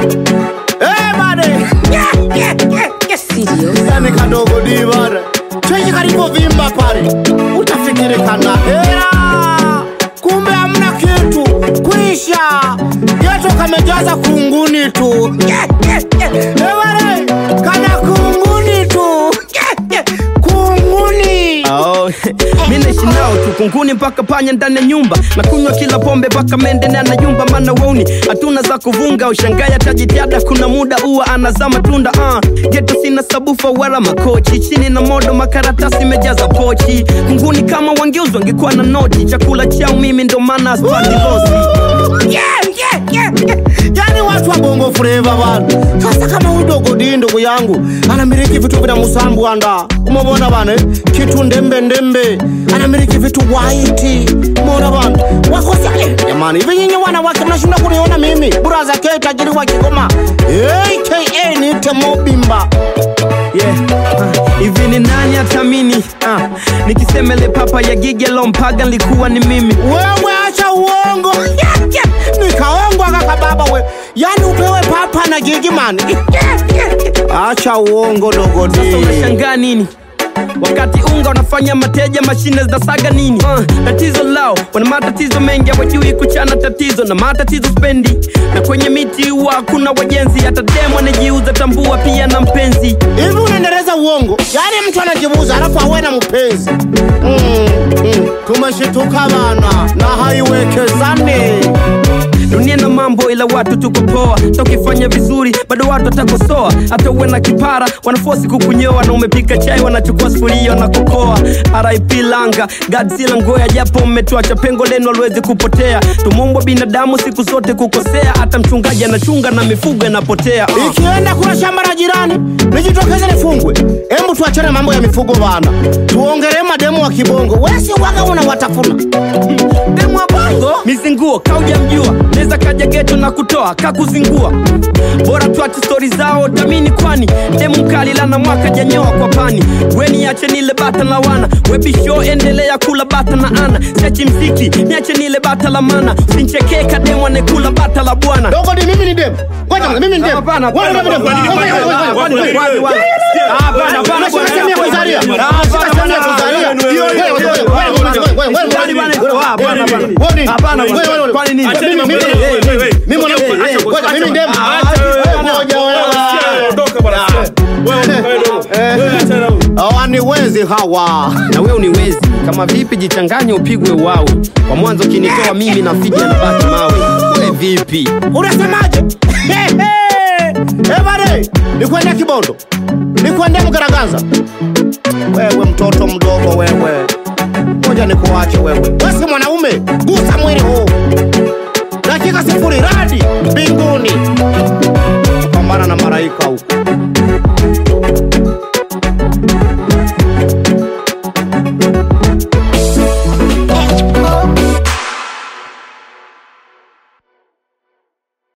Eh, bade. Yeah, yeah, yeah, yeah. Serious? Yani kadogo di bade. Chenye kalivyovimba pale utafikiri kana hera, kumbe hamna kitu, kwisha geto kamejaza kunguni tu. Yeah, yeah, yeah. Eh, bade. Kana kunguni tu. Yeah, yeah. Kunguni. Oh, mi naishi nao tu kunguni mpaka panya ndani ya nyumba na kunywa kila pombe mpaka mende na anayumba mana wauni hatuna za kuvunga ushangaya tajitiada kuna muda uwa anazaa matunda uh. geto sina sabufa wala makochi chini na modo makaratasi mejaza pochi kunguni kama wangeuzwa wangekuwa na noti chakula chao mimi ndo maana aspati losi Yeah, yeah, yeah, yeah. Yani watu wa bongo flava bana. Sasa kama huyu dogo di ndugu yangu anamiliki vitu vina musambu anda, umebona bana, eh? kitu ndembe ndembe, anamiliki vitu white, umeona bana, wakosa eh, jamani, hivi nyinyi wanawake mnashinda kuniona mimi buraza K tajiri wa Kigoma aka niite Mobimba yeah. uh, hivi ni nani atamini uh, nikisemele papa ya gigelo mpaga nilikuwa ni mimi wewe acha uongo Yeah, yeah. nikaongwa kaka baba we yani upewe papa na gigimani acha uongo dogo sasa di unashangaa nini wakati unga unafanya mateja mashine zinasaga nini uh, tatizo lao wana matatizo mengi hawajui kuchana tatizo na matatizo spendi na kwenye miti huwa hakuna wajenzi hata demu anajiuza tambua pia na mpenzi hivi unaendeleza uongo yaani mtu anajibuza alafu awe na mpenzi mm, mm. tumeshituka bana na haiwekezane dunia na mambo ila watu tuko poa tokifanya vizuri bado watu watakosoa hata uwe na kipara wanafosi kukunyoa na umepika chai wanachukua sufuria na kukoa rip langa godzilla ngoya japo mmetuacha pengo lenu aliwezi kupotea tumumbwa binadamu siku zote kukosea hata mchungaji anachunga na mifugo inapotea uh. ikienda kuna shamba la jirani nijitokeze nifungwe embu tuachane mambo ya mifugo bana tuongelee mademu wa kibongo wesi waga unawatafuna demu wa bongo mizinguo kauja mjua neza kaja geto na kutoa kakuzingua bora tuache stori zao tamini kwani demu mkali lana mwaka janyoa kwa pani weni ache nile bata la wana webisho endelea kula bata na ana siachi mziki niache nile bata la mana usinchekee kademu anekula bata la bwana dogo ni mimi ni demu ngoja mimi ni demu Hapana, Wewe hapana, ni demu. hapana, Ngoja, ngoja, ngoja, ngoja, ngoja. Wapi, wapi, wapi? Hapana, hapana, Unashika bwana. sehemu ya kuzalia. Unashika sehemu ya kuzalia. Wewe, wewe, wewe, wewe, wewe, wewe, Kwani bwana, wewe, hapana, wewe, hapana. wewe, Hapana, wewe, wewe, wewe. kwani nini? Mimi, Acheni mimi, mambo. mimi, Eh, eh, eh, mimi mwanamke. eh, eh, Ngoja, mimi ni demu. Acha, Wewe, ngoja, wewe. hawaniwezi hawa na wewe uniwezi kama vipi jichanganye upigwe uwawe kwa mwanzo kinitoa mimi na fija na baki mawe we vipi unasemaje ebare nikwende kibondo nikwende mgaraganza wewe mtoto mdogo wewe moja nikuache wewe wesi mwanaume gusa mwili huu dakika sifuri radi